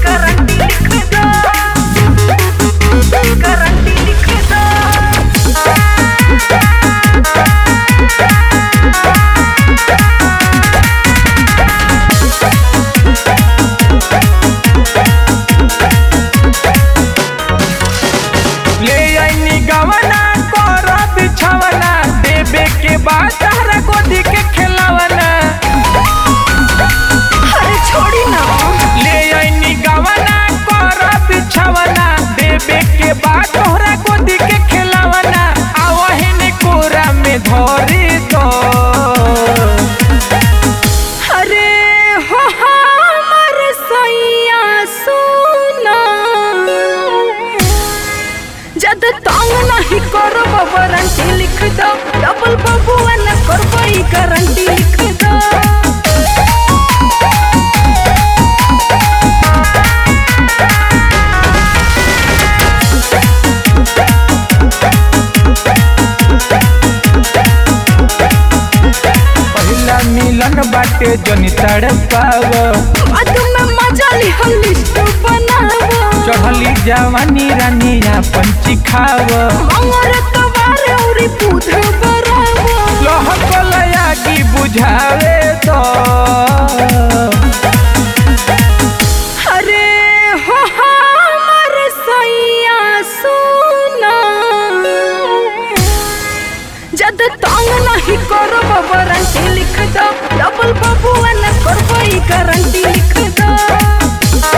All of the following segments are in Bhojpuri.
गारंटी लिख दो गारंटी लिख दो ले आईनी गवना कर बिछवना देबे के बाद तारा गोदी के खिलवना अरे छोड़ी ना ले आईनी गवना कर बिछवना देबे के बाद तोहरा गोदी के खिलवना आवहिन कोरा में धरी दो अरे हो हमर सैया सुना जद तंग नहीं करो वारंटी लिख दो डबल बबुआ न करबो ई गारंटी लिख दो पहिला मिलन बाटे जनी तड़पाव बाद में मजा ली हम लिस्ट बनावो चढ़ली जवानी रानिया पंची खाव मंगर तवार औरी पूध बरावो लहकलया की बुझावे तो अरे हो हमर सैया सुना जद तंग नहीं करो वारंटी लिख दो डबल बबुआ न करबो ई गारंटी लिख दो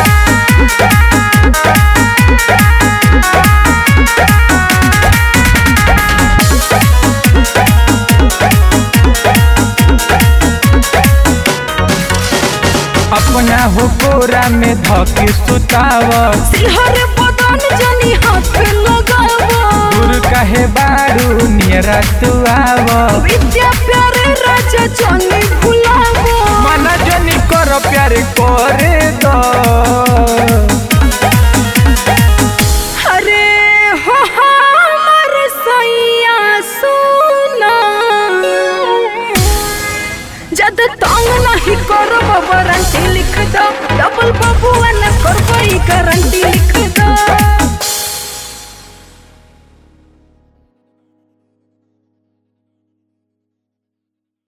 अपना हो कोरा में धके सुताव सिलहर बदन जनी हाथ लगावो दूर कहे बारू नियरा तू आव विद्या प्यारे राजा जनी भुलावो मन जनी कर प्यार करे दो